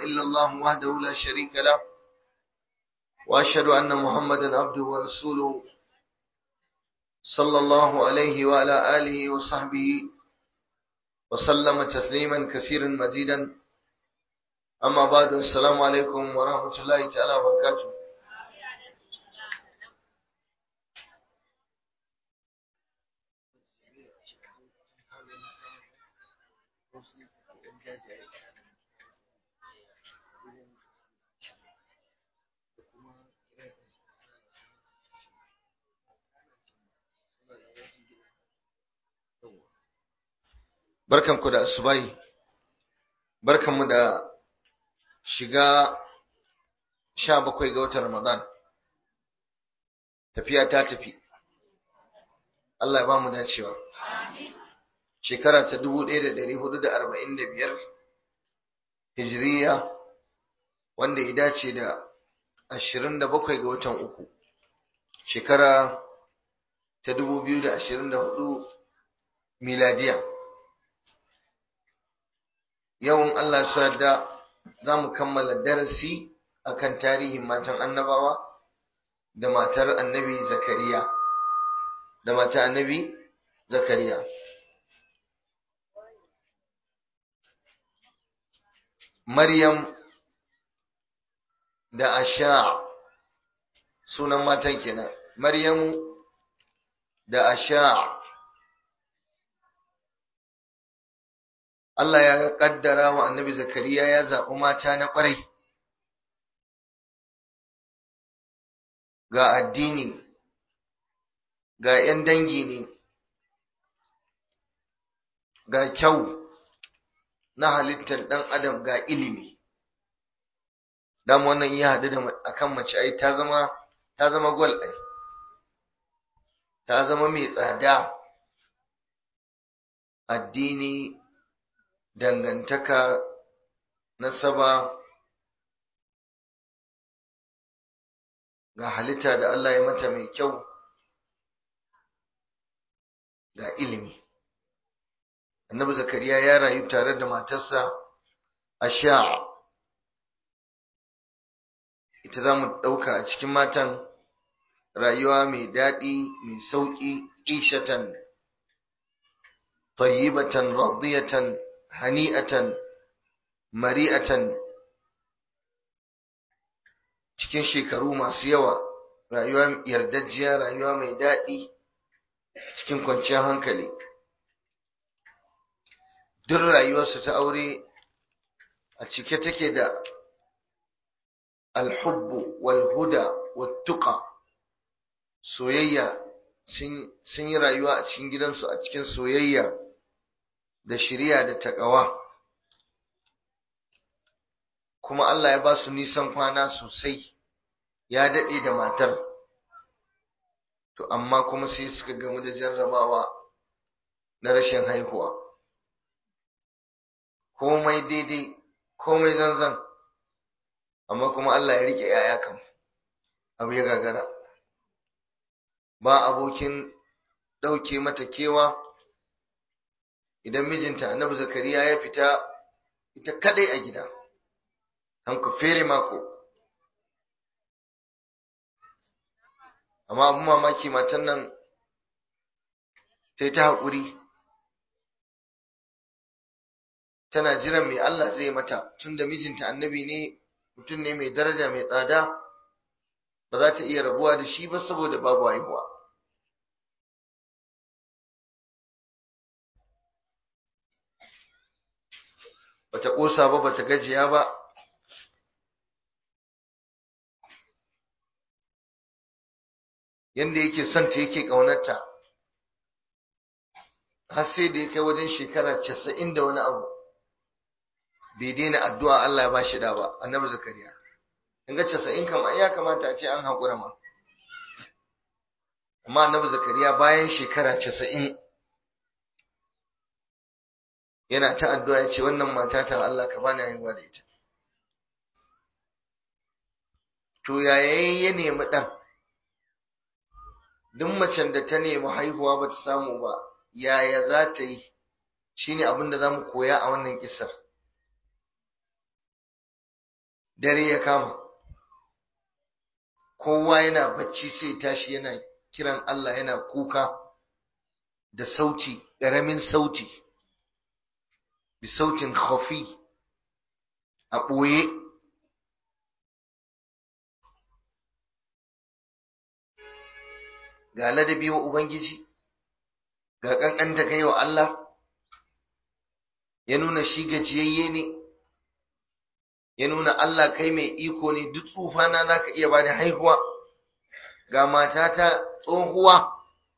إلا الله وحده لا شريك له وأشهد أن محمدا عبده ورسوله صلى الله عليه وعلى آله وصحبه وسلم تسليما كثيرا مزيدا أما بعد السلام عليكم ورحمة الله تعالى وبركاته barkanku da asubahi barkanmu da shiga sha bakwai ga watan ramadan tafiya ta tafi Allah ya ba mu dacewa shekara ta dubu ɗaya da ɗari hudu da arba'in da biyar hijiriya wanda ya dace da ashirin da bakwai ga watan uku shekara ta dubu biyu da ashirin da hudu miladiya yawan Allah su yarda za mu kammala darasi akan tarihin matan annabawa da matar annabi zakariya da matar annabi zakariya maryam da asha sunan matan kenan maryamu da asha Allah ya kaddara wa annabi Zakariya ya zaɓi mata na ƙwarai ga addini ga ‘yan dangi ne ga kyau na halittar ɗan adam ga ilimi dan wannan iya haɗu da akan mace ai ta zama ta zama gwal ai ta zama mai tsada addini dangantaka nasaba ga halitta da Allah ya mata mai kyau ga ilimi annabi zakariya ya rayu tare da matarsa asha ita za mu ɗauka a cikin matan rayuwa mai daɗi mai sauƙi ishatan tayyibatan radiyatan hani'atan mari'atan cikin shekaru masu yawa rayuwa yardajjiya rayuwa mai daɗi cikin kwanciyar hankali duk rayuwarsu ta aure a cike take da alhubbu walhuda wattuqa soyayya sun yi rayuwa a cikin gidansu a cikin soyayya da shiriya da taƙawa kuma Allah ya ba su nisan kwana sosai ya daɗe da matar to amma kuma sai suka gamu da jarrabawa na rashin haihuwa komai daidai komai zanzan amma kuma Allah ya rike ‘ya'ya kan abu ya gagara ba abokin ɗauke mata kewa idan mijinta annabi zakariya ya fita ita kadai a gida an ku fere mako amma abin mamaki matan nan ta yi ta haƙuri tana jiran mai Allah zai mata tun da mijinta annabi ne mutum ne mai daraja mai tsada ba za ta iya rabuwa da shi ba saboda babu haihuwa bata ƙosa ba bata gajiya ba yanda yake son ta yake ƙaunarta har sai da ya kai wajen shekara casa'in da wani abu bai daina addu'a Allah ya ba shi da ba annabi zakariya in ga casa'in kama ya kamata a ce an haƙura ma amma annabi zakariya bayan shekara casa'in yana ta addu'a ya ce wannan mata ta Allah ka bani haihuwa da ita to yaya ya nemi ɗan duk macen da ta nemi haihuwa ba ta samu ba yaya za ta yi shine abin da za mu koya a wannan kisar dare ya kama kowa yana bacci sai tashi yana kiran Allah yana kuka da sauti ƙaramin sauti bi sautin khafi a ɓoye ga ladabi wa Ubangiji ga ƙanƙan da kai wa Allah ya nuna shi gajiyayye ne ya nuna Allah kai mai iko ne duk tsufana za ka iya bani haihuwa ga matata tsohuwa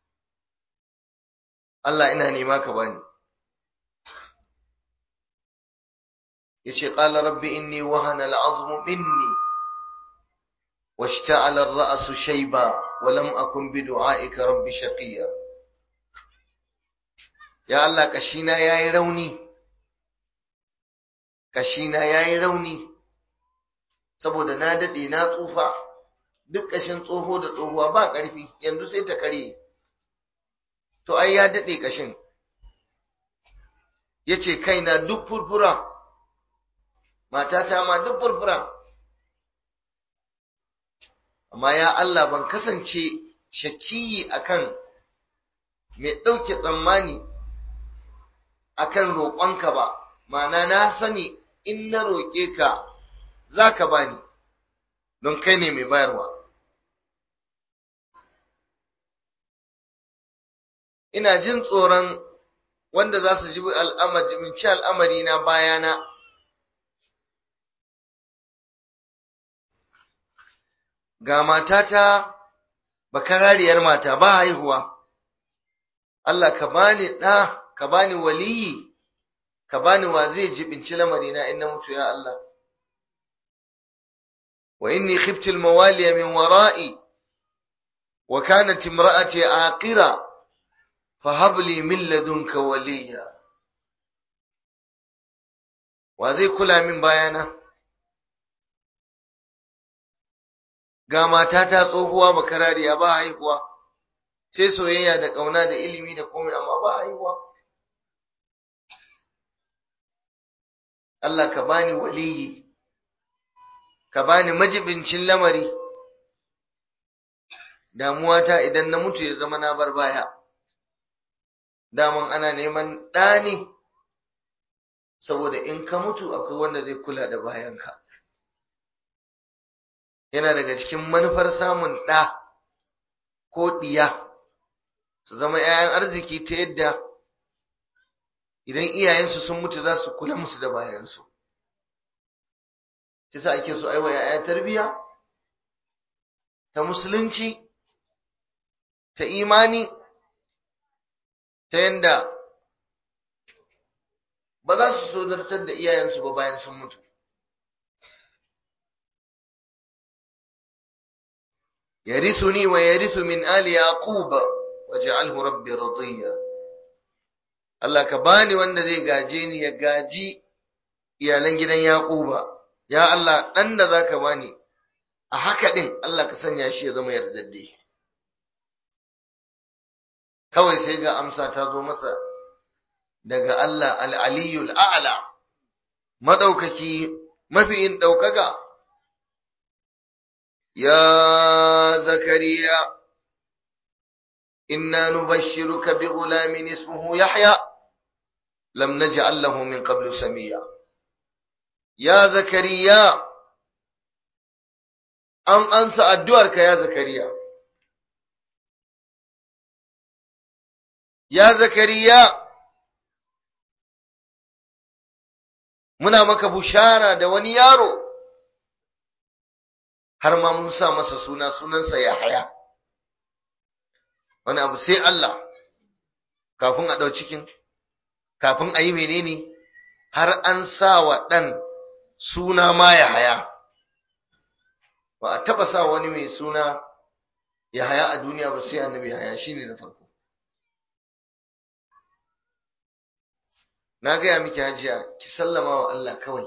Allah ina nema ka bani yace qala rabbi inni wahana al'azmu minni washta'ala ar-ra'su shayba wa lam akun bi du'aika rabbi shaqiya ya Allah kashina yayi rauni kashina yayi rauni saboda na dade na tsufa duk kashin tsoho da tsohuwa ba ƙarfi yanzu sai ta kare to ai ya dade kashin yace kaina duk furfura matata ma duk furfura amma ya Allah ban kasance shakiyi akan mai ɗauke tsammani akan roƙonka ba ma'ana na sani in na roƙe ka za ka bani don kai ne mai bayarwa ina jin tsoron wanda za su ji al'amari na bayana ga matata bakarariyar mata ba haihuwa Allah ka bani ɗa ka bani waliyi ka bani wa zai jibinci lamarina in na mutu ya Allah wa inni khiftu al-mawaliya min wara'i wa kanat imra'ati aqira fahab li min ladunka waliya wa zai kula min bayana ga matata tsohuwa bakarariya ba haihuwa sai soyayya da ƙauna da ilimi da komai amma ba haihuwa Allah ka bani waliyi ka bani majibincin lamari damuwata idan na mutu ya zama na bar baya daman ana neman ɗa ne saboda in ka mutu akwai wanda zai kula da bayanka yana daga cikin manufar samun ɗa ko ɗiya su zama ‘ya'yan arziki ta yadda idan iyayensu sun mutu za su kula musu da bayansu ta sa ake so aiwa ‘ya'ya tarbiya ta musulunci ta imani ta yadda ba za su so zartar da iyayensu ba bayan sun mutu يرثني ويرث من آل يعقوب واجعله ربي رضيا Allah ka bani wanda zai gaje ni ya gaji iyalan gidan Yaquba ya Allah dan da zaka bani a haka din Allah ka sanya shi ya zama yardadde kawai sai ga amsa ta zo masa daga Allah al-aliyul a'la madaukaki mafiyin daukaka يا زكريا إنا نبشرك بغلام اسمه يحيى لم نجعل له من قبل سميا يا زكريا أن أنسى الدورك يا زكريا يا زكريا muna maka bushara da wani yaro har ma mun sa masa suna sunansa Yahaya wani abu sai Allah kafin a ɗau cikin kafin a yi menene har an sa wa ɗan suna ma Yahaya ba a taɓa sa wani mai suna Yahaya a duniya ba sai annabi Yahaya shine na farko na gaya miki hajiya ki sallama wa Allah kawai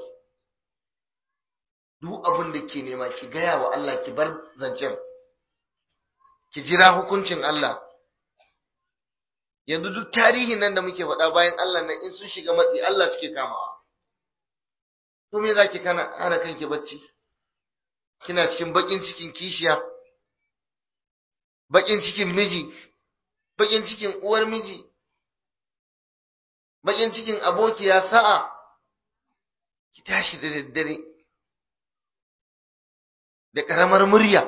duk abin da ke nema ki gaya wa Allah ki bar zancen ki jira hukuncin Allah yanzu duk tarihin nan da muke faɗa bayan Allah nan in sun shiga matsi Allah suke kamawa to me zaki kana hana kanki bacci kina cikin bakin cikin kishiya bakin cikin miji bakin cikin uwar miji bakin cikin abokiya sa'a ki tashi da daddare da ƙaramar murya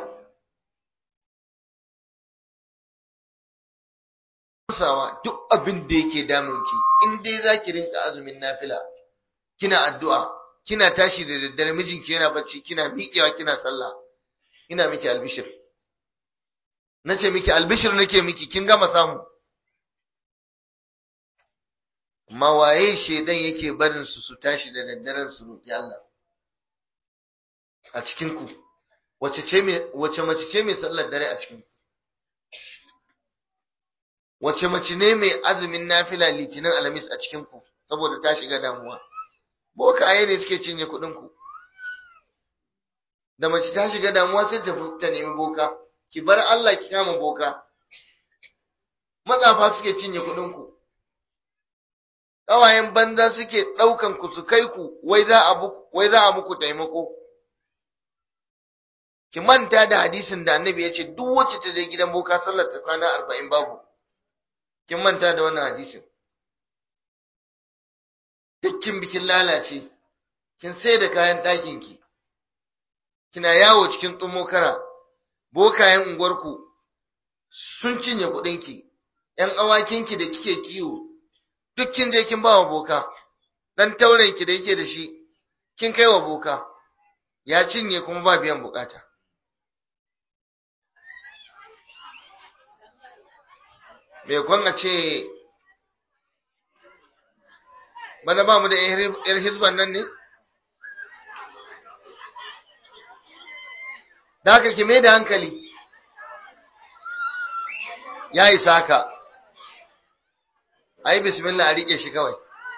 musawa duk abin da yake damunki in dai za ki rinka azumin nafila kina addu'a kina tashi da daddare mijinki yana bacci kina miƙewa kina sallah ina miki albishir nace miki albishir nake miki kin gama samu amma waye shedan yake barin su su tashi da daddaren su roki Allah a cikin ku wace ce me wace mace ce mai sallar dare a cikin ku wace mace ne mai azumin nafila litinin alhamis a cikin ku saboda ta shiga damuwa bokaye ne suke cinye kuɗin ku da mace ta shiga damuwa sai ta ta nemi boka ki bar Allah ki kama boka matsafa suke cinye kuɗin ku ƙawayen banza suke ɗaukan ku su kai ku wai za a wai za a muku taimako ki manta da hadisin da annabi ya ce duk wacce ta je gidan boka sallar ta kwana arba'in babu kin manta da wannan hadisin dukkin bikin lalace kin sai da kayan ɗakin ki kina yawo cikin tsumokara bokayen unguwarku sun cinye kuɗinki ‘yan awakinki da kike kiwo duk kin je kin ba wa boka dan taurenki da yake da shi kin kai wa boka ya cinye kuma ba biyan bukata me kwan a ce bana ba mu da yar hizban nan ne da haka ki mai da hankali ya isa ka ai bismillah a rike shi kawai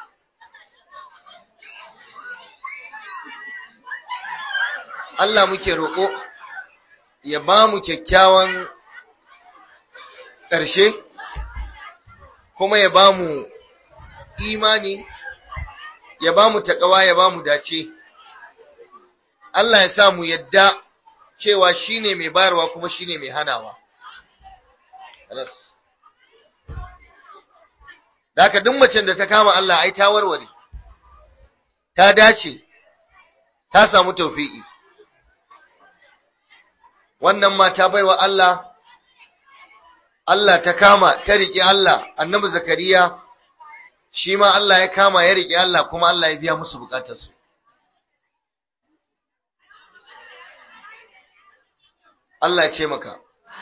Allah muke roƙo ya ba mu kyakkyawan ƙarshe kuma ya ba mu imani ya ba mu taƙawa ya ba mu dace Allah ya sa mu yadda cewa shine mai bayarwa kuma shine mai hanawa da haka duk macen da ta kama Allah ai ta warware ta dace ta samu tawfi'i wannan mata baiwa Allah Allah ta kama ta riƙe Allah annabi zakariya shi ma Allah ya kama ya riƙe Allah kuma Allah ya biya musu bukatarsu Allah ya ce maka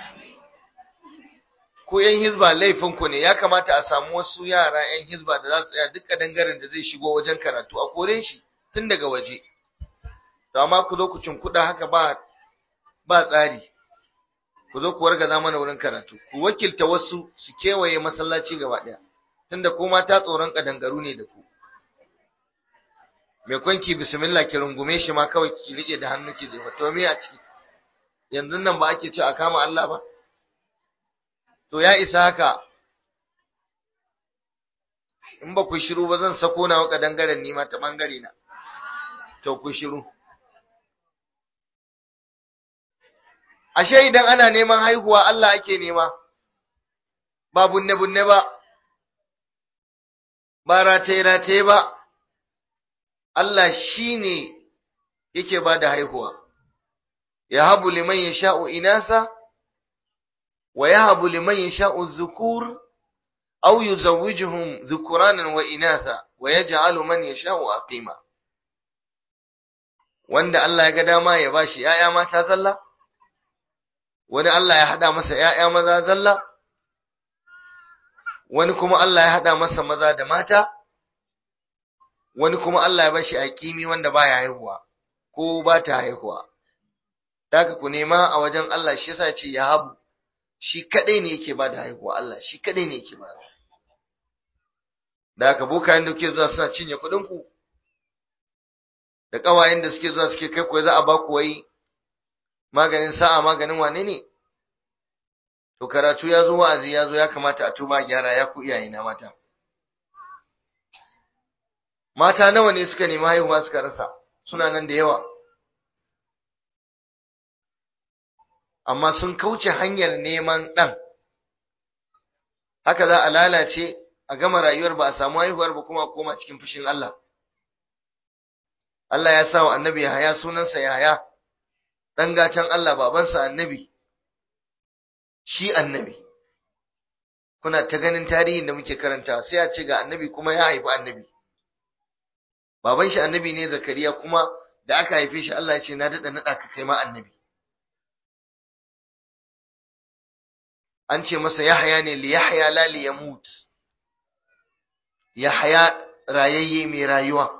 ko yan hizba laifinku ne ya kamata a samu wasu yara yan hizba da za su tsaya duk dangaren da zai shigo wajen karatu a kore shi tun daga waje to amma ku zo ku cinkuɗa haka ba ba tsari ku zo ku wargaza mana wurin karatu ku wakilta wasu su kewaye masallaci gaba ɗaya tunda ku mata tsoron kadangaru ne da ku mai kwanki bismillah ki rungume shi ma kawai ki rike da hannu ki jefa to me a ciki yanzu nan ba ake cewa a kama Allah ba to ya isa haka in ba ku shiru ba zan sako na waka dangaren nima ta bangare na to ku shiru ashe idan ana neman haihuwa Allah ake nema ba bunne bunne ba ba rataye rataye ba Allah shine yake ba da haihuwa ya habu liman yasha'u inasa ويهب لمن يشاء الذكور أو يزوجهم ذكرانا وإناثا ويجعل من يشاء أقيما wanda Allah ya ga dama ya bashi ‘ya'ya mata zalla, wani Allah ya haɗa masa ‘ya'ya maza zalla, wani kuma Allah ya haɗa masa maza da mata, wani kuma Allah ya bashi a ƙimi wanda ba ya haihuwa, ko ba ta haihuwa. Daga ku nema a wajen Allah shi yasa ce ya habu, shi kadai ne yake ba da haihuwa Allah shi kadai ne yake ba da haka bokayen da kuke zuwa suna cinye kuɗin ku da ƙawayen da suke zuwa suke kai ku za a ba ku wai maganin sa'a maganin wane ne to karatu ya zo wa'azi ya zo ya kamata a tuba gyara ya ku iyaye na mata mata nawa ne suka nemi haihuwa suka rasa suna nan da yawa amma sun kauce hanyar neman ɗan haka za a lalace a gama rayuwar ba a samu haihuwar ba kuma koma cikin fushin Allah Allah ya sa wa annabi Yahaya sunansa Yahaya dan gatan Allah babansa annabi shi annabi kuna ta ganin tarihin da muke karanta sai a ce ga annabi kuma ya haifi annabi baban shi annabi ne Zakariya kuma da aka haife shi Allah ya ce na dada nada ka kai ma annabi an ce masa Yahaya ne li Yahya la li yamut Yahaya rayayye mai rayuwa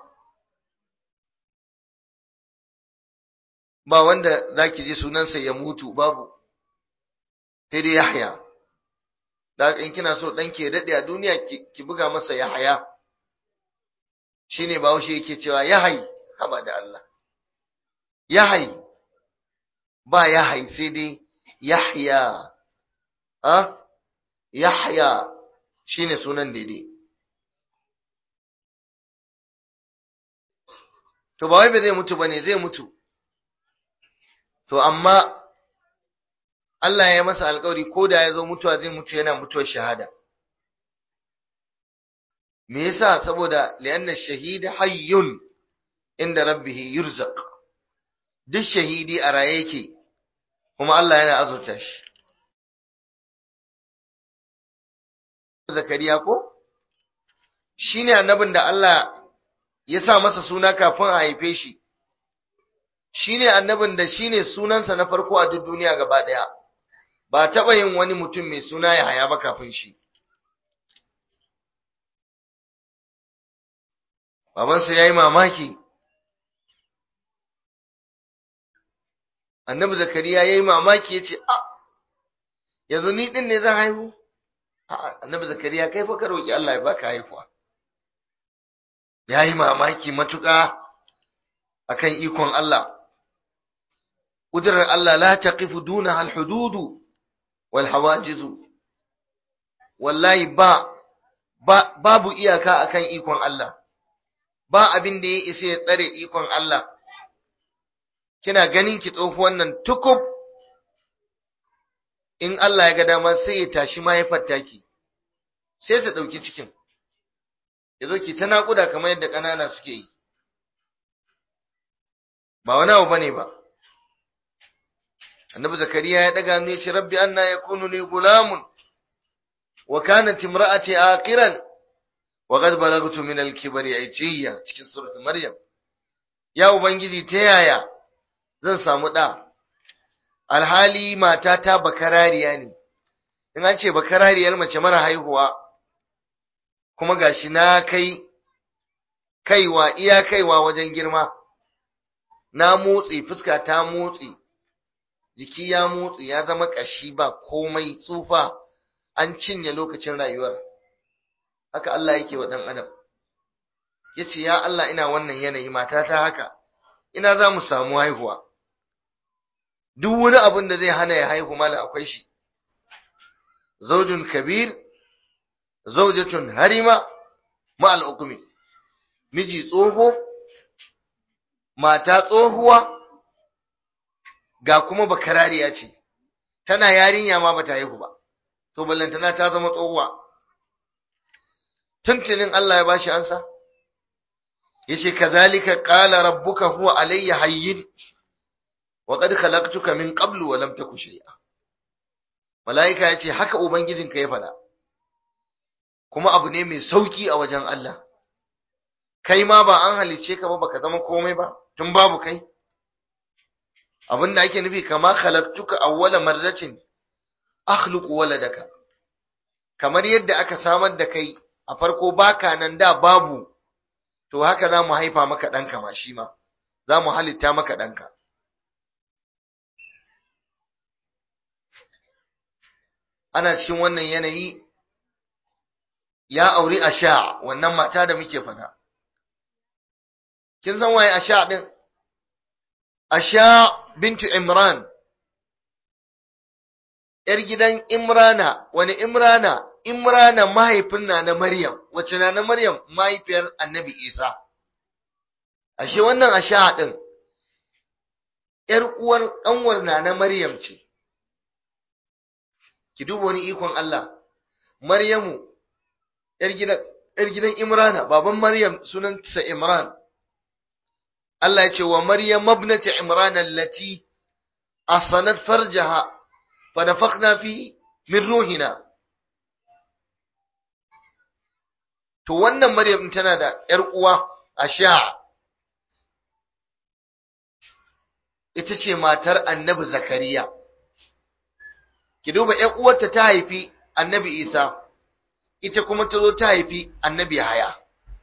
ba wanda zaki ji sunansa ya mutu babu sai dai Yahya da in kina so dan ke dade a duniya ki buga masa Yahaya shine Bahaushe yake cewa Yahai haba da Allah Yahai ba Yahai sai dai Yahya a Yahya shine sunan daidai to ba wai ba zai mutu bane zai mutu to amma Allah ya masa alƙawari ko da ya zo mutuwa zai mutu yana mutuwar shahada me yasa saboda li'anna shahida hayyun inda rabbih yurzaq duk shahidi a raye yake kuma Allah yana azurta shi Zakariya ko shine annabin da Allah ya sa masa suna kafin a haife shi shine annabin da shine sunansa na farko a duk duniya gaba daya ba taba yin wani mutum mai suna ya haya ba kafin shi babansa yayi mamaki annabi zakariya yayi mamaki yace a yanzu ni din ne zan haihu a annabi zakariya kai fa ka roki Allah ya baka haihuwa yayi mamaki matuƙa akan ikon Allah ƙudurar Allah la taqifu duna al-hududu wal hawajizu wallahi ba, ba babu iyaka akan ikon Allah ba abin da ya isa ya tsare ikon Allah kina ganin ki tsohuwan nan tukub in Allah ya ga dama sai ya tashi mahaifar taki sai ta ɗauki cikin ya zo ki ta naƙuda kamar yadda ƙanana suke yi ba wani abu bane ba annabi zakariya ya daga hannu ya ce rabbi anna yakunu li gulamun wa kanat imra'ati aqiran wa qad balagtu min al-kibri aytiya cikin surat maryam ya ubangiji ta yaya zan samu da alhali matata bakarariya ne in an ce bakarariyar mace mara haihuwa kuma gashi na kai kaiwa iya kaiwa wajen girma na motsi fuska ta motsi jiki ya motsi ya zama kashi ba komai tsufa an cinye lokacin rayuwar haka Allah yake wa dan adam yace ya Allah ina wannan yanayi matata haka ina za mu samu haihuwa duk wani abin da zai hana ya haihu mala akwai shi zaujun kabir zaujatun harima ma al'ukumi miji tsoho mata tsohuwa ga kuma bakarariya ce tana yarinya ma bata haihu ba to ballantana ta zama tsohuwa tuntunin Allah ya bashi ansa yace kazalika qala rabbuka huwa alayya hayyin wa qad khalaqtuka min qablu wa lam taku shay'a malaika yace haka ubangijinka ya faɗa kuma abu ne mai sauki a wajen Allah kai ma ba an halice ka ba baka zama komai ba tun babu kai abin da ake nufi kama khalaqtuka awwala marratin akhluqu waladaka kamar yadda aka samar da kai a farko baka nan da babu to haka za mu haifa maka ɗanka ma shi ma za mu halitta maka ɗanka ana cikin wannan yanayi ya auri asha wannan mata da muke fada kin san waye asha din asha bintu imran yar gidan imrana wani imrana imrana mahaifin na na maryam wace na na maryam mahaifiyar annabi isa ashe wannan asha din yar uwar kanwar na na maryam ce ki duba wani ikon Allah Maryamu yar gidan yar gidan Imrana baban Maryam sunansa Imran Allah ya ce wa Maryam ibnati Imran allati asanat farjaha fa nafakhna fi min ruhina to wannan Maryam tana da yar uwa Asha ita ce matar Annabi Zakariya ki duba ƴan uwarta ta haifi Annabi Isa ita kuma ta zo ta haifi Annabi Yahaya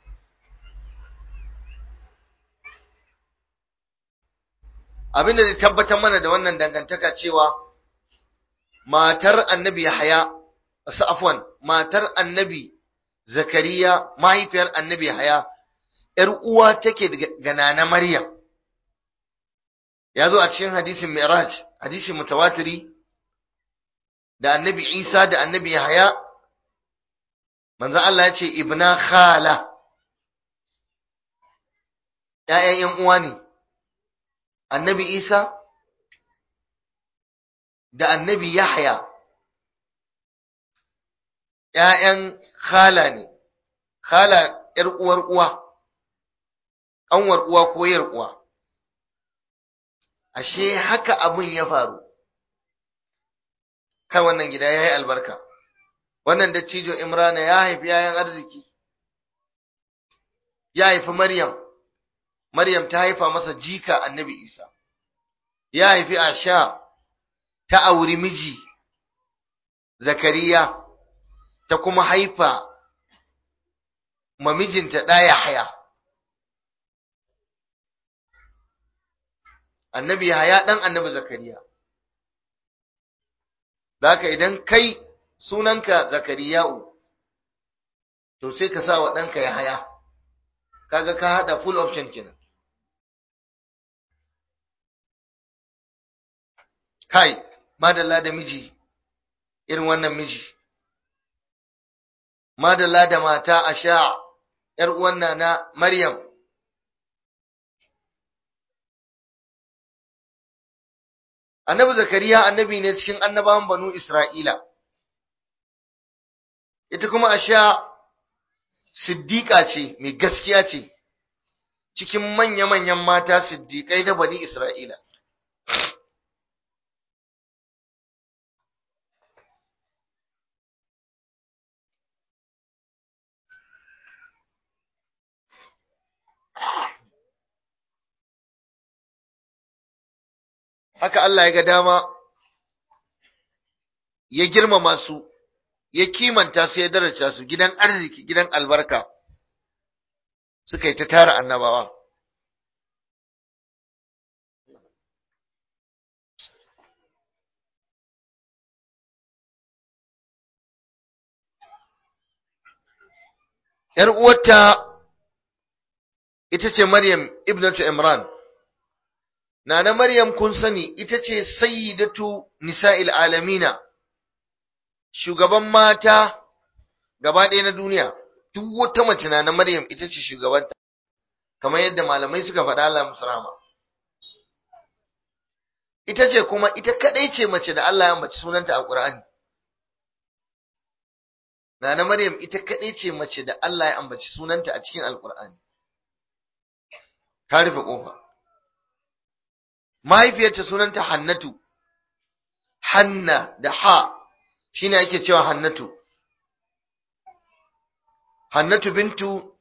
abin da zai tabbatar mana da wannan dangantaka cewa matar annabi Yahaya afwan matar annabi Zakariya mahaifiyar annabi Yahaya ‘yar uwa take ga nana Maryam ya zo a cikin hadisin Mi'raj hadisin mutawatiri da annabi Isa da annabi Yahaya manzon Allah ya ce ibna khala ‘ya'yan ‘yan uwa ne annabi Isa da annabi Yahya ‘ya'yan khala ne, khala ‘yar uwar uwa, ƙanwar uwa ko ‘yar uwa. Ashe haka abin ya faru, kai wannan gida ya yi albarka, wannan dattijo Imrana ya haifi ‘ya'yan arziki, ya haifi Maryam. Maryam ta haifa masa jika annabi Isa, ya haifi Asha ta auri miji Zakariya, ta kuma haifa mamijinta ɗaya haya. Annabi haya ɗan annabi Zakariya. Zaka idan kai sunanka Zakariya'u, to sai ka sa wa ɗanka ya haya, kaga ka haɗa full option kenan. kai madalla da miji irin wannan miji madalla da mata a sha ‘yar uwan na Maryam annabi zakariya annabi ne cikin annabawan banu Isra'ila ita kuma a sha siddiƙa ce mai gaskiya ce cikin manya-manyan mata siddiƙai na bani Isra'ila haka Allah ya ga dama ya girmama su ya kimanta su ya daraja su gidan arziki gidan albarka suka yi ta tara annabawa ‘Yar uwarta ita ce Maryam ibnatu Imran, Nana Maryam kun sani ita ce sayyidatu nisa'il alamina, shugaban mata gaba ɗaya na duniya, duk wata mace Nana Maryam ita ce shugabanta, kamar yadda malamai suka faɗa Allah musu rahama. Ita ce kuma ita kaɗai ce mace da Allah ya mace sunanta a Ƙur'ani. Nana Maryam ita kaɗai ce mace da Allah ya ambaci sunanta a cikin Alƙur'ani. Ta rufe ƙofa. mahaifiyarta sunanta Hannatu, Hanna da ha shi ne ake cewa Hannatu. Hannatu bintu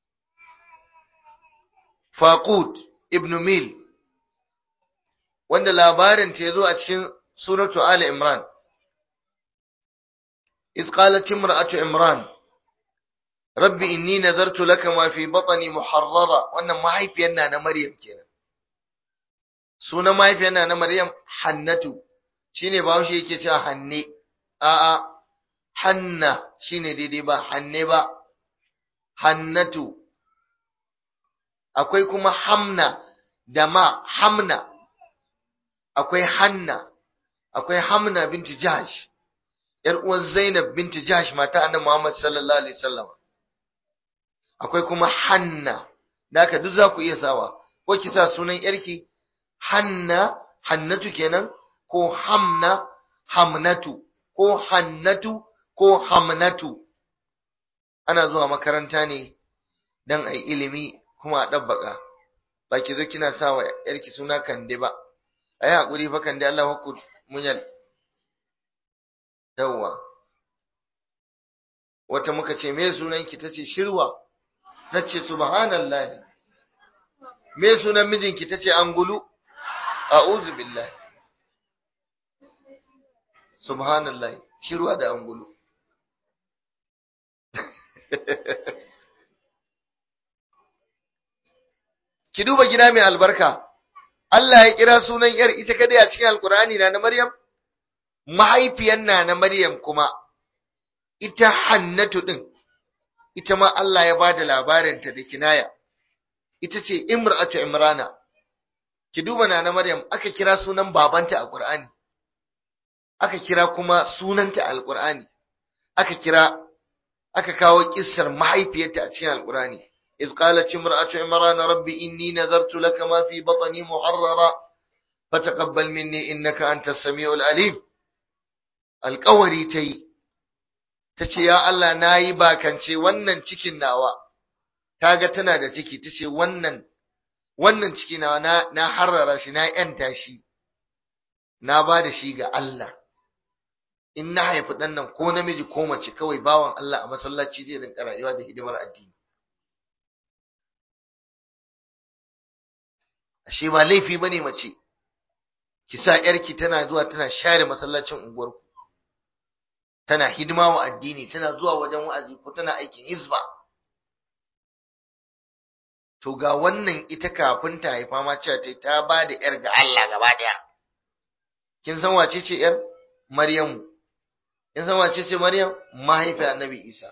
Faqud ibn Mil, wanda labarinta ya zo a cikin suratu Ali Imran. إذ قالت امرأة عمران رب إني نذرت لك ما في بطني محررة وأن ما هي في أنا مريم كنا sunan mahaifiyar na Maryam Hannatu shine Bahaushe yake cewa Hanne a'a Hanna shine daidai ba Hanne ba Hannatu akwai kuma Hamna da ma Hamna akwai Hanna akwai Hamna binti Jahsh yar uwan Zainab binti Jahsh mata Annabi Muhammad sallallahu alaihi wasallam akwai kuma Hanna da haka duk za ku iya sawa ko ki sa sunan yarki Hanna, Hannatu kenan, ko Hamna, Hamnatu, ko hannatu ko hamnatu ana zuwa makaranta ne don a yi ilimi kuma a ɗabbaka ba ki zo kina sa wa ‘yarki suna kande ba a yi haƙuri fa kande Allah hukku munyal yawwa wata muka ce me sunanki ta ce shirwa na ce subhanallah me sunan mijinki ta ce angulu a'udhu billahi subhanallah shirwa da angulu ki duba gida mai albarka Allah ya kira sunan yar ita kadai a cikin alkur'ani na na Maryam mahaifiyar na na Maryam kuma ita Hannatu din ita ma Allah ya bada labarinta da kinaya ita ce Imra'atu Imrana ki duba na na Maryam aka kira sunan babanta a Qur'ani aka kira kuma sunanta a Alqur'ani aka kira aka kawo kissar mahaifiyarta a cikin Alqur'ani إذ قالت امرأة عمران رب إني نذرت لك ما في بطني محررا فتقبل مني إنك أنت السميع العليم القوري تي tace ya Allah nayi bakance wannan cikin nawa kaga tana da ciki tace wannan wannan ciki nawa na na harrara shi na yanta shi na ba da shi ga Allah in na haifi dan nan ko namiji ko mace kawai bawan Allah a masallaci zai rinka rayuwa da hidimar addini ashe ba laifi bane mace ki sa yarki tana zuwa tana share masallacin unguwarku tana hidima wa addini tana zuwa wajen wa'azi ko tana aikin hizba to ga wannan ita kafin ta haifa ma cewa ta ta ba da yar ga Allah gaba daya kin san wace ce yar Maryamu kin san wace ce Maryam mahaifiyar Annabi Isa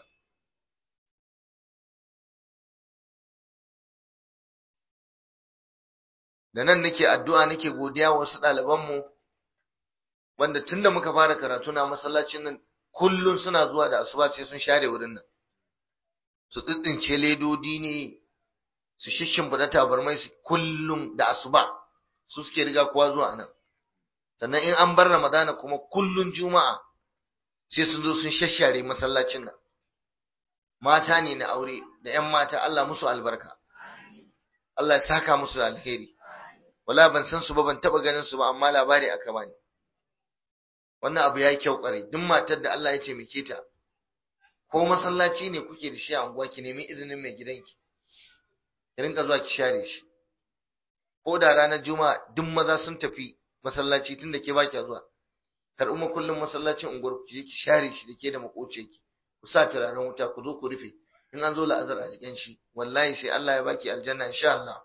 da nan nake addu'a nake godiya wa wasu ɗalibanmu wanda tunda muka fara karatu na masallacin nan kullum suna zuwa da asuba sai sun share wurin nan su tsitsince ledodi ne su shishimfiɗa tabarmai su kullum da asuba su suke riga kowa zuwa nan sannan in an bar ramadana kuma kullum juma'a sai sun zo sun shashare masallacin nan mata ne na aure da 'yan mata Allah musu albarka Allah ya saka musu da alheri wala ban san su ba ban taba ganin su ba amma labari aka bani wannan abu yayi kyau kwarai duk matar da Allah ya taimake ta ko masallaci ne kuke da shi a unguwa ki nemi izinin mai gidanki ki rinka zuwa ki share shi ko da ranar juma'a duk maza sun tafi masallaci tunda ke baki zuwa karɓi ma kullum masallacin unguwar ku je ki share shi da ke da makociyarki ku sa turaren wuta ku zo ku rufe in an zo la'azar a cikin shi wallahi sai Allah ya baki aljanna insha Allah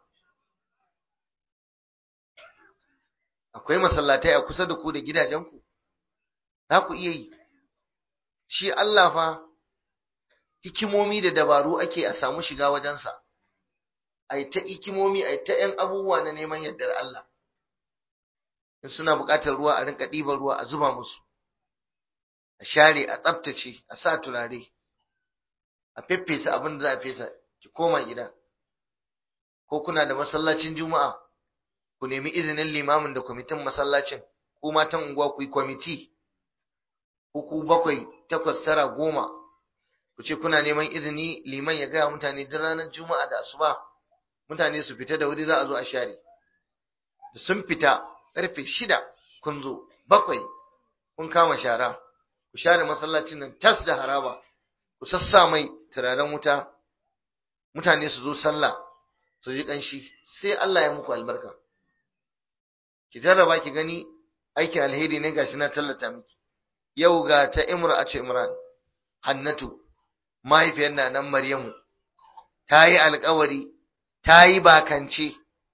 akwai masallatai a kusa da ku da gidajenku za ku iya yi shi Allah fa hikimomi da dabaru ake a samu shiga wajensa ai ta hikimomi ai ta ‘yan abubuwa na neman yardar Allah in suna buƙatar ruwa a rinka ɗiban ruwa a zuba musu a share a tsaftace a sa turare a feffesa abin da za a fesa ki koma gida ko kuna da masallacin juma'a ku nemi izinin limamin da kwamitin masallacin ku matan unguwa ku yi kwamiti ku bakwai takwas tara goma ku ce kuna neman izini liman ya gaya mutane duk ranar juma'a da asuba mutane su fita da wuri za a zo a share da sun fita karfe shida kun zo bakwai kun kama shara ku share masallacin nan tas da haraba ku sassa mai turaren wuta mutane su zo sallah su ji ƙanshi sai Allah ya muku albarka ki jarraba ki gani aikin alheri ne gashi na tallata miki yau ga ta imra'atu imran hannatu mahaifiyar na nan maryamu ta yi alkawari ta yi bakance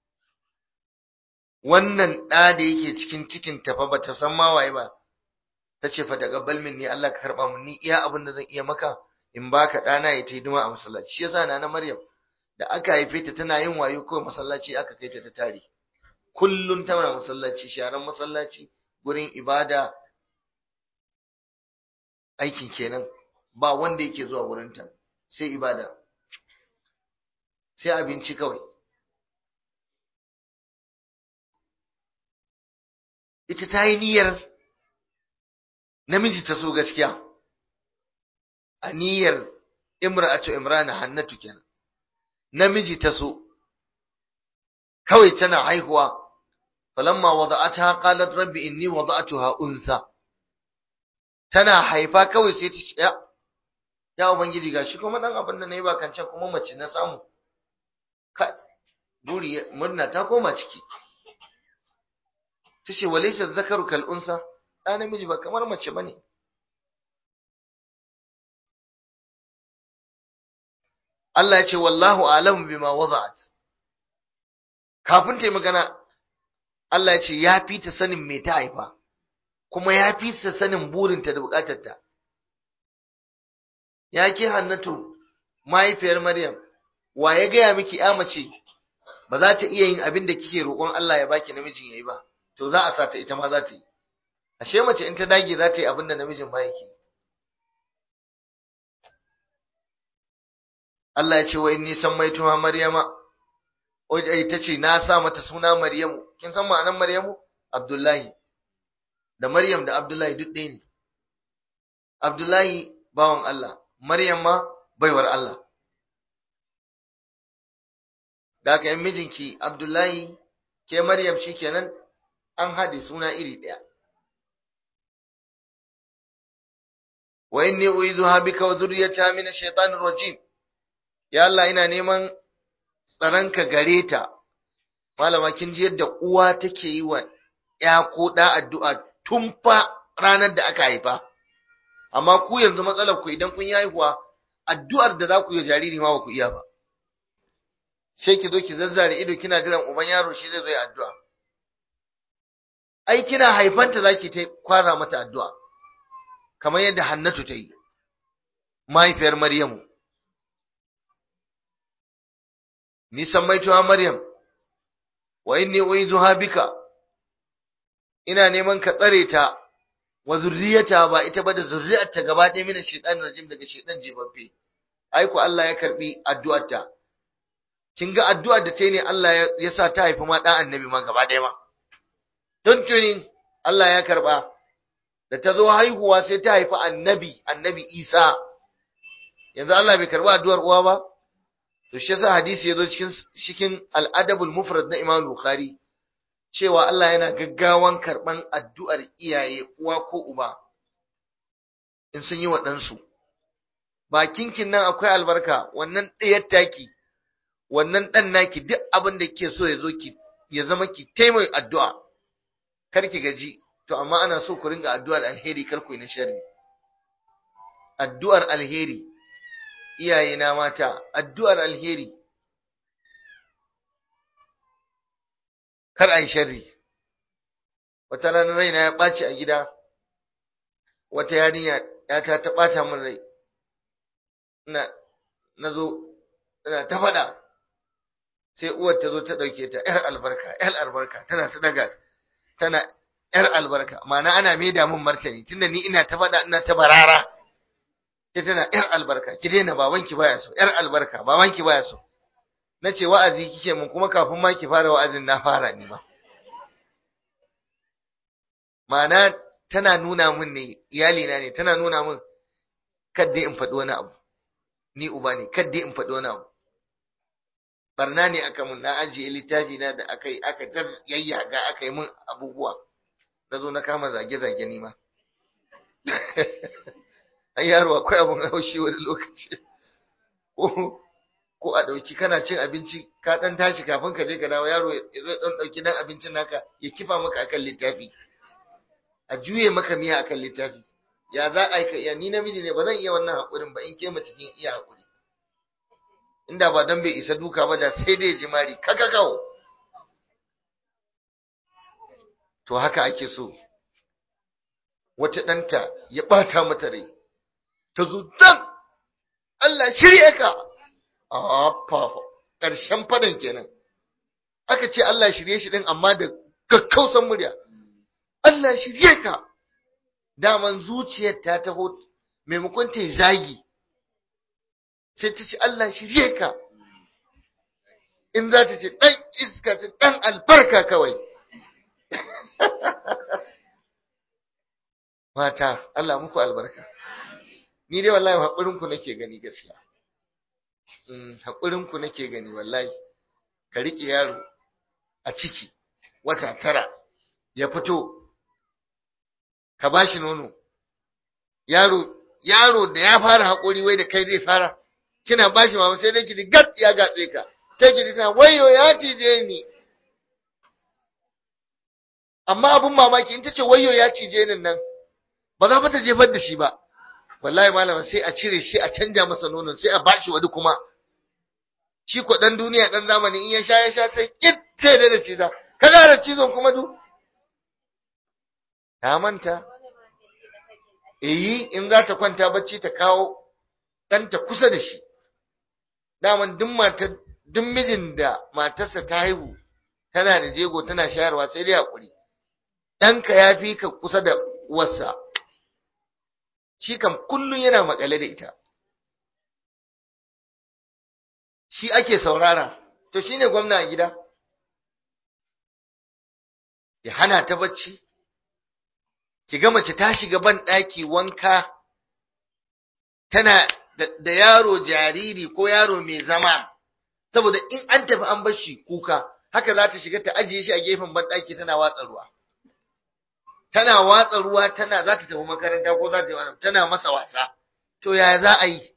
wannan ɗa da yake cikin cikin tafa ba ta san ma waye ba ta ce fa taqabbal minni Allah ka karba mun ni iya abin da zan iya maka in baka ɗana ya ta hidima a masallaci shi yasa na maryam da aka haife ta tana yin wayo kawai masallaci aka kai ta da tare kullum tana masallaci sharan masallaci gurin ibada aikin kenan ba wanda yake zuwa wurinta sai ibada sai abinci kawai ita ta yi niyyar namiji ta so gaskiya a niyyar imra'atu imrana hannatu kenan namiji ta so kawai tana haihuwa falamma wada'atha qalat rabbi inni wada'tuha unsa tana haifa kawai sai ta ce ya ya ubangiji gashi kuma dan abin da nayi ba kancan kuma mace na samu ka buri murna ta koma ciki tace walaysa zakaru kal unsa da namiji ba kamar mace bane Allah ya ce wallahu a'lamu bima wada'at kafin ta yi magana Allah ya ce ya fi ta sanin me ta haifa kuma ya fi ta sanin burinta da bukatarta ya ke hannatu mahaifiyar Maryam wa ya gaya miki ya mace ba za ta iya yin abin da kike roƙon Allah ya baki namijin yayi ba to za a sa ta ita ma za ta yi ashe mace in ta dage za ta yi abin da namijin ba yake Allah ya ce wa inni sammaituha Maryama Oi ta ce na sa mata suna Maryamu kin san ma'anar Maryamu Abdullahi da Maryam da Abdullahi duk ɗaya ne Abdullahi bawan Allah Maryam ma baiwar Allah da aka yi mijinki Abdullahi ke Maryam shikenan an haɗe suna iri ɗaya wa inni uizuha bika wa dhurriyyataha min ash-shaytanir rajim ya Allah ina neman tsaranka gare ta malama kin ji yadda uwa take yi wa ya ko da addu'a tun fa ranar da aka haifa amma ku yanzu matsalar ku idan kun yi haihuwa addu'ar da za ku yi jariri ma ba ku iya ba sai ki zo ki zazzare ido kina jiran uban yaro shi zai zo ya addu'a ai kina haifanta zaki ta kwara mata addu'a kamar yadda Hannatu ta yi mahaifiyar Maryamu ni sammaituha Maryam wa inni uizuha bika ina neman ka tsare ta wa zurriyata ba ita ba da zurriyarta gaba ɗaya mina shaitan rajim daga shaitan jibabbe ai ku Allah ya karbi addu'arta kin ga addu'ar da ta yi ne Allah ya sa ta haifi ma ɗan annabi ma gaba ɗaya ma don tuni Allah ya karba da ta zo haihuwa sai ta haifi annabi annabi Isa yanzu Allah bai karba addu'ar uwa ba to shi yasa hadisi yazo cikin cikin al-adabul mufrad na Imam Bukhari cewa Allah yana gaggawan karban addu'ar iyaye uwa ko uba in sun yi wa ɗansu bakinkin nan akwai albarka wannan ɗayar taki wannan ɗan naki duk abin da kike so ya zo ki ya zama ki taimai addu'a kar ki gaji to amma ana so ku ringa addu'ar alheri kar ku yi na sharri addu'ar alheri iyaye na mata addu'ar alheri kar a yi sharri wata ranar raina ya ɓaci a gida wata yarinya ya ta ta ɓata min rai ina na zo ina ta faɗa sai uwar ta zo ta ɗauke ta ‘yar albarka ‘yar albarka tana ta daga tana ‘yar albarka ma'ana ana maida min martani tunda ni ina ta faɗa ina ta barara ta tana ‘yar albarka ki daina babanki baya so ‘yar albarka babanki baya so na ce wa'azi kike mun kuma kafin ma ki fara wa'azin na fara ni ba ma'ana tana nuna min ne iyalina ne tana nuna min kadda in faɗi wani abu ni uba ne kadda in faɗi wani abu barna ne aka mun na ajiye littafi na da aka yi aka yayyaga aka yi mun abubuwa na zo na kama zage-zage ni ma ai yaro akwai abun haushi wani lokaci ko ko a dauki kana cin abinci ka dan tashi kafin ka je ka dawo yaro ya zo dan dauki dan abincin naka ya kifa maka akan littafi a juye maka miya akan littafi ya za a ya ni namiji ne ba zan iya wannan hakurin ba in ke mace kin iya hakuri inda ba dan bai isa duka ba da sai dai jimari kaka kawo to haka ake so wata ɗanta ya ɓata mata rai ta zo dan Allah shirye ka a fafa ƙarshen fadan kenan aka ce Allah shirye shi din amma da kakkausan murya Allah shirye ka daman zuciyar ta taho maimakon ta yi zagi sai ta ce Allah shirye ka in za ta ce ɗan iska ce ɗan albarka kawai mata Allah muku albarka ni dai wallahi haƙurin ku nake gani gaskiya mm haƙurin ku nake gani wallahi ka rike yaro a ciki wata tara ya fito ka bashi nono yaro yaro da ya fara haƙuri wai da kai zai fara kina bashi mama sai dai ki gat ya gatse ka sai ki ta wayo ya cije ni amma abun mamaki in ta ce wayo ya cije ni nan ba za ta jefar da shi ba wallahi malama sai a cire shi a canja masa nonon sai a bashi wani kuma shi ko dan duniya dan zamani in ya sha ya sha sai kit sai da da ciza kaga da cizon kuma du ta manta eh in za ta kwanta bacci ta kawo ɗanta kusa da shi daman duk matar duk mijin da matarsa ta haihu tana da jego tana shayarwa sai dai hakuri ɗanka ya fi ka kusa da uwarsa shi kam kullum yana makale da ita shi ake saurara to shine gwamna a gida ya hana ta bacci ki ga mace ta shiga ban ɗaki wanka tana da yaro jariri ko yaro mai zama saboda in an tafi an bar shi kuka haka za ta shiga ta ajiye shi a gefen ban ɗaki tana watsa ruwa tana watsa ruwa tana za ta tafi makaranta ko za ta yi tana masa wasa to yaya za a yi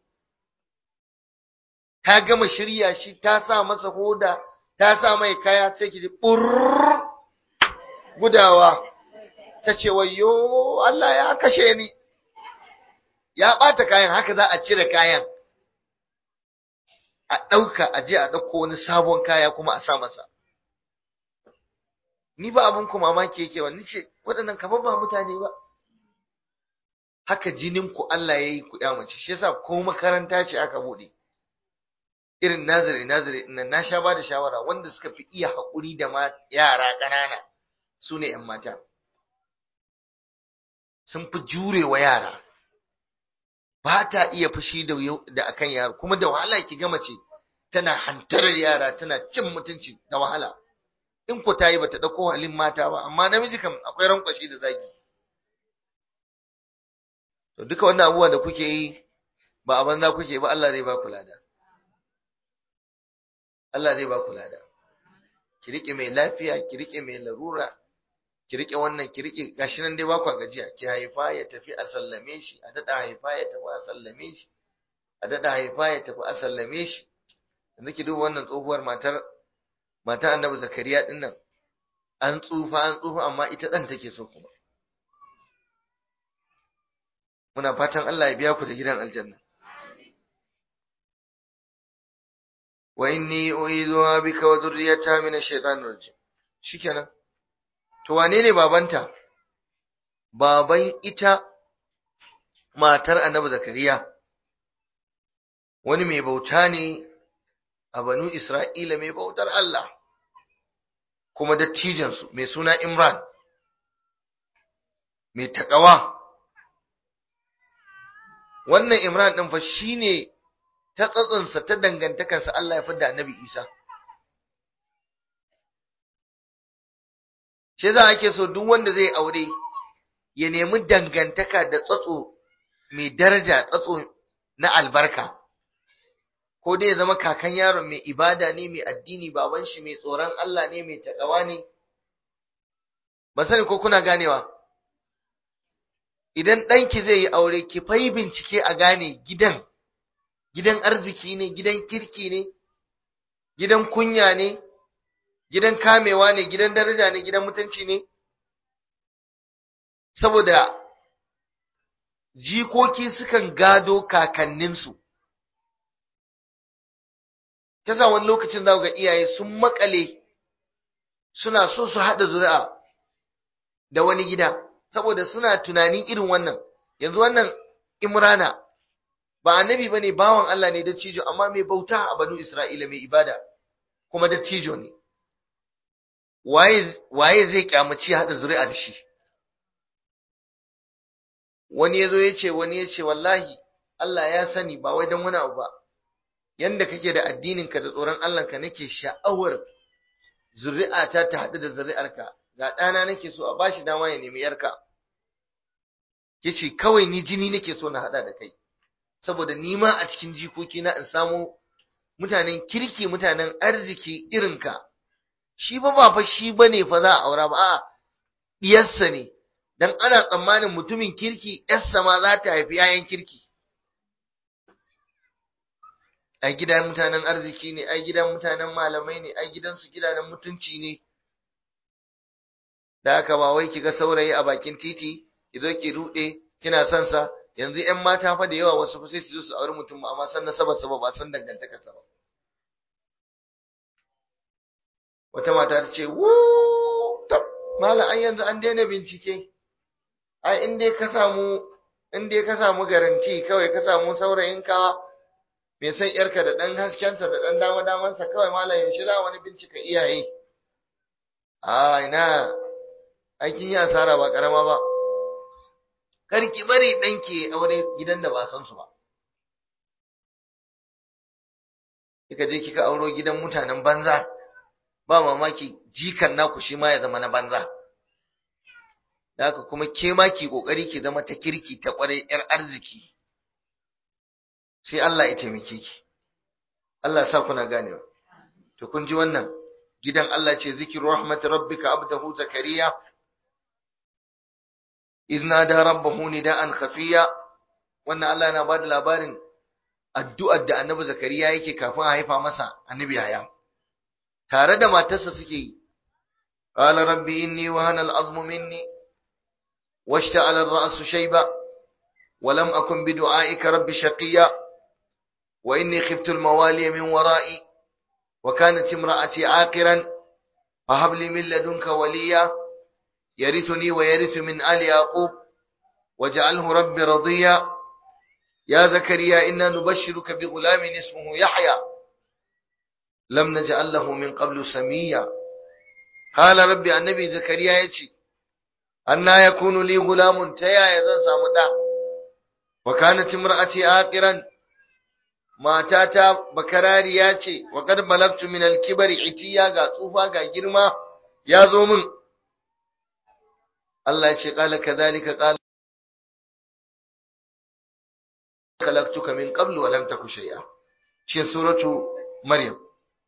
ta gama shirya shi ta sa masa hoda ta sa mai kaya sai ki ji gudawa ta ce wayo Allah ya kashe ni ya ɓata kayan haka za a cire kayan a ɗauka a je a ɗauko wani sabon kaya kuma a sa masa ni ba abin ku mamaki yake wani ce waɗannan kamar ba mutane ba haka jinin ku Allah ya yi ku ya mace shi yasa ko makaranta ce aka buɗe irin nazari nazari nan na sha ba da shawara wanda suka fi iya haƙuri da yara ƙanana su ne ‘yan mata sun fi jurewa yara ba ta iya fushi da da akan yaro kuma da wahala ki ga mace tana hantarar yara tana cin mutunci da wahala in ku tayi bata dauko halin mata ba amma namiji kam akwai rankwashi da zagi to duka wannan abubuwa da kuke yi ba a banza kuke ba Allah zai ba ku lada Allah zai ba ku lada ki rike mai lafiya ki rike mai larura ki rike wannan ki rike gashi nan dai ba ku gajiya ki haifa ya tafi a sallame shi a dada haifa ya tafi a sallame shi a dada haifa ya tafi a sallame shi yanzu ki duba wannan tsohuwar matar matar Annabi Zakariya din nan an tsufa an tsufa amma ita dan take so kuma muna fatan Allah ya biya ku da gidan aljanna wa inni uizuha bika wa dhurriyyataha min ash-shaytanir rajim shikenan To wane ne babanta? Baban ita matar annabi Zakariya, wani mai bauta ne a banu Isra'ila mai bautar Allah, kuma dattijansu mai suna Imran, mai taƙawa. Wannan Imran ɗin fa shi ne ta tsatsinsa ta dangantakarsa Allah ya fi da annabi Isa. shi za ake so duk wanda zai aure ya nemi dangantaka da tsatso mai daraja tsatso na albarka ko dai ya zama kakan yaron mai ibada ne mai addini baban shi mai tsoron Allah ne mai takawa ne ba sani ko kuna ganewa idan ɗanki zai yi aure ki fai bincike a gane gidan gidan arziki ne gidan kirki ne gidan kunya ne gidan kamewa ne gidan daraja ne gidan mutunci ne saboda jikoki sukan gado kakanninsu sa wani lokacin za ga iyaye sun makale suna so su haɗa zuri'a da wani gida saboda suna tunanin irin wannan yanzu wannan imrana ba annabi bane bawan Allah ne dattijo amma mai bauta a banu Isra'ila mai ibada kuma dattijo ne waye zai kyamaci haɗa zuri'a da shi wani yazo yace wani yace wallahi Allah ya sani ba wai dan wani abu ba yanda kake da addinin ka da tsoron Allah ka nake sha'awar zuri'ata ta haɗu da zuri'arka ga ɗana nake so a bashi dama ya nemi yarka yace kawai ni jini nake so na hada da kai saboda ni ma a cikin jikoki na in samu mutanen kirki mutanen arziki irinka shi ba ba fa shi bane fa za a aura ba a'a diyarsa ne dan ana tsammanin mutumin kirki yarsa ma za ta haifi yayan kirki ai gidan mutanen arziki ne ai gidan mutanen malamai ne ai gidansu gidanen mutunci ne da haka ba wai kiga saurayi a bakin titi ki zo ki rude kina son sa yanzu ƴan mata fa da yawa wasu fa sai su zo su auri mutum amma san nasabar sa ba ba san dangantakar sa ba wata mata ta ce wu tab mala an yanzu an daina bincike ai in dai ka samu in dai ka samu garanti kawai ka samu saurayin ka mai san yarka da dan haskensa da dan dama damansa kawai malam yaushe za wani bincika iyaye a ina aikin yi asara ba karama ba kar ki bari danki aure gidan da ba san su ba kika je kika auro gidan mutanen banza ba mamaki jikan naku shi ma ya zama na banza da haka kuma ke ma ki kokari ki zama ta kirki ta kwarai yar arziki sai Allah ya taimake ki Allah ya sa kuna ganewa to kun ji wannan gidan Allah ce zikru rahmat rabbika abdahu zakariya idna da rabbahu nidaan khafiya wannan Allah yana bada labarin addu'ar da annabi zakariya yake kafin a haifa masa annabi yaya tare da matarsa suke yi qala rabbi inni wahana al'azmu minni washta'ala ar-ra'su shayba ولم أكن بدعائك رب شقيا وإني خفت الموالي من ورائي وكانت امرأتي عاقرا فهب لي من لدنك وليا يرثني ويرث من آل يعقوب واجعله ربي رضيا يا زكريا إنا نبشرك بغلام اسمه يحيى لم نجعل له من قبل سميا قال ربي النبي زكريا يتي أنا يكون لي غلام تيا يزن سامدا وكانت امرأتي عاقرا matata bakarariya ce wa qad balagtu min al-kibri itiya ga tsufa ga girma ya zo min Allah ya ce qala kadhalika qala khalaqtuka min qablu wa lam taku shay'a cikin suratu maryam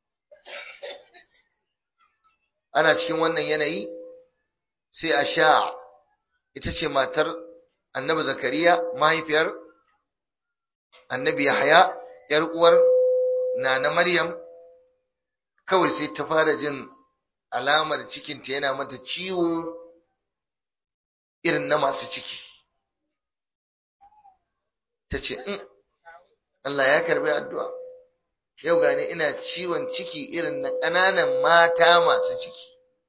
ana cikin wannan yanayi sai a sha ita ce matar annabi zakariya mahaifiyar annabi yahya ‘yar uwar Nana Maryam kawai sai ta fara jin alamar cikinta yana mata ciwo irin na masu ciki. Ta ce, Allah ya karbi addu'a, yau gani ina ciwon ciki irin na ƙananan mata masu ciki.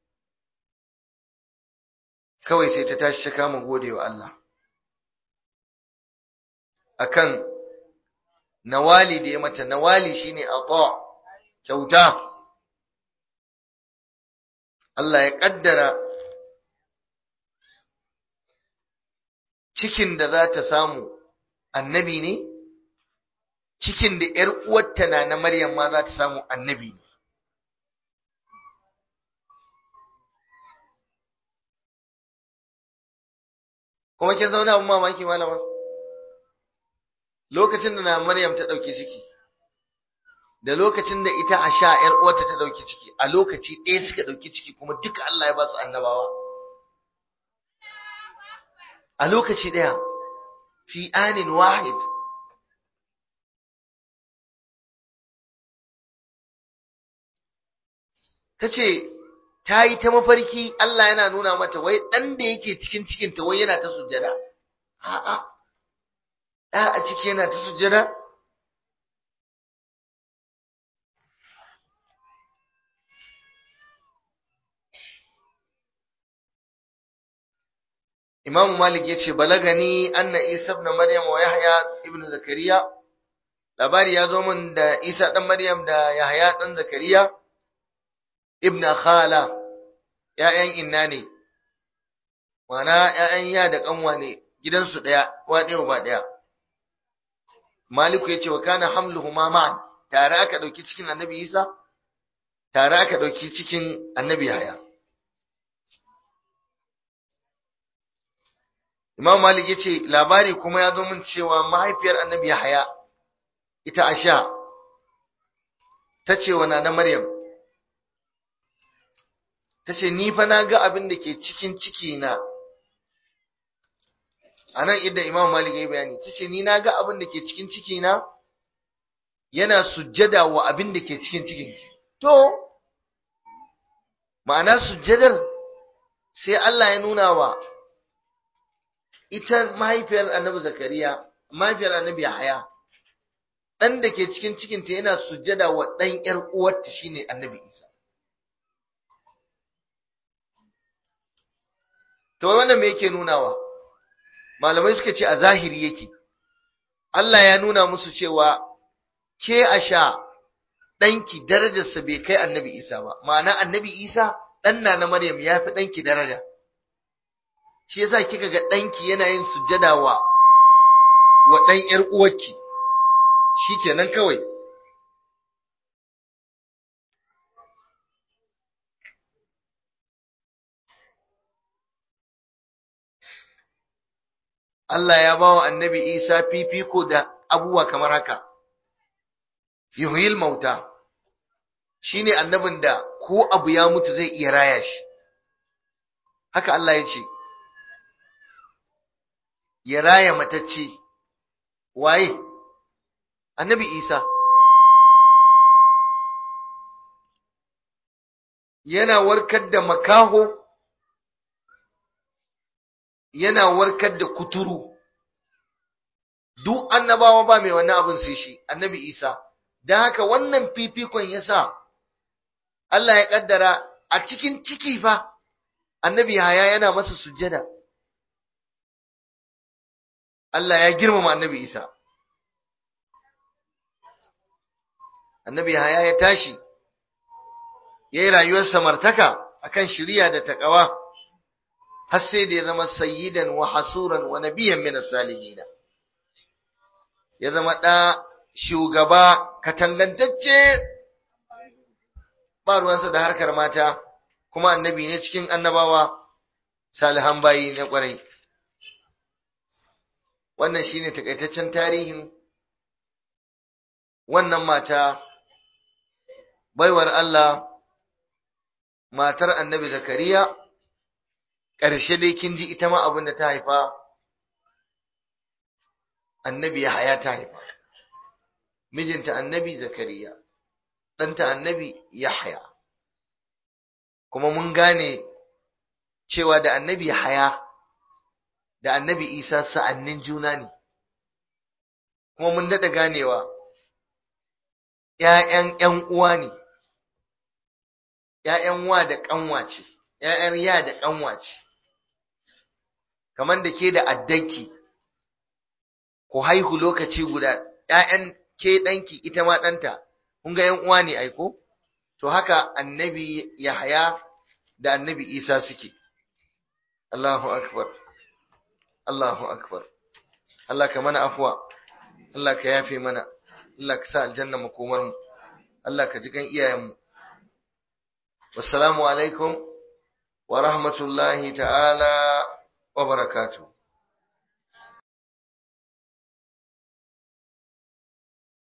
Kawai sai ta tashi ta kama gode wa Allah. Akan nawali da ya mata nawali shine ata kyauta Allah ya kaddara cikin da za ta samu annabi ne cikin da ‘yar uwarta na na Maryam ma za ta samu annabi ne kuma kin zauna abin mamaki malama lokacin da na Maryam ta ɗauki ciki, da lokacin da ita a sha ‘yar uwarta ta ɗauki ciki, a lokaci ɗaya suka ɗauki ciki kuma duka Allah ya ba su annabawa. A lokaci ɗaya, fi anin wahid. Ta ce, ta yi ta mafarki Allah yana nuna mata wai ɗan da yake cikin cikinta wai yana ta sujjada. A'a. ɗa a ciki yana ta sujjada? Imam Malik ya ce, Balagani anna Isa ibn Maryam wa Yahya ibn Zakariya, labari ya zo min da Isa ɗan Maryam da Yahya ɗan Zakariya, ibn Khala, ‘ya'yan inna ne, wana ‘ya'yan ya da ƙanwa ne, gidansu ɗaya, wa ɗaya ba ɗaya. Maliku ya ce wa kana hamluhuma ma'an tare aka ɗauki cikin annabi Isa tare aka ɗauki cikin annabi Yahya Imam Malik ya ce labari kuma ya zo min cewa mahaifiyar annabi Yahaya ita Asha ta ce wa na Maryam ta ce ni fa na ga abin da ke cikin ciki na a nan inda Imam Malik ya yi bayani ta ce ni na ga abin da ke cikin ciki na yana sujjada wa abin da ke cikin cikin to ma'ana sujjadar sai Allah ya nuna wa ita mahaifiyar annabi zakariya mahaifiyar annabi yahaya ɗan da ke cikin cikinta yana sujjada wa ɗan ‘yar uwarta shine annabi isa to wannan me yake nunawa malamai suka ce a zahiri yake Allah ya nuna musu cewa ke a sha ɗanki darajarsa bai kai annabi isa ba ma'ana annabi isa ɗan na na maryam ya fi ɗanki daraja shi yasa kika ga ɗanki yana yin sujjada wa wa ɗan ƴar uwarki shikenan kawai Allah ya ba wa annabi Isa fifiko da abubuwa kamar haka yuhyil mauta shine annabin da ko abu ya mutu zai iya raya shi haka Allah ya ce ya raya matacce waye annabi isa yana warkar da makaho yana warkar da kuturu duk annabawa ba mai wannan abin sai shi annabi isa don haka wannan fifikon yasa Allah ya kaddara a cikin ciki fa annabi haya yana masa sujjada Allah ya girmama annabi Isa. Annabi Haya ya tashi, ya yi rayuwar samartaka akan shiriya da taƙawa, har sai da ya zama sayyidan wa hasuran wa nabiyan min salihina. Ya zama ɗa shugaba katangantacce ba ruwansa da harkar mata, kuma annabi ne cikin annabawa salihan bayi na ƙwarai. wannan shine takaitaccen tarihin wannan mata baiwar Allah matar annabi zakariya ƙarshe dai kin ji ita ma abin da ta haifa annabi ya haya ta haifa mijinta annabi zakariya ɗanta annabi yahya kuma mun gane cewa da annabi haya da annabi isa sa'annin juna ne kuma mun daɗa ganewa ‘ya'yan ‘yan uwa ne ‘ya'yan wa da ƙanwa ce ‘ya'yan ya da ƙanwa ce kamar da ke da addanki ku haihu lokaci guda ‘ya'yan ke ɗanki ita ma ɗanta kun ga ‘yan uwa ne aiko to haka annabi yahaya da annabi isa suke Allahu akbar Allahu akbar Allah ka mana afuwa Allah ka yafe mana Allah ka sa aljanna makomar mu Allah ka ji kan iyayen mu wassalamu alaikum wa rahmatullahi ta'ala wa barakatuh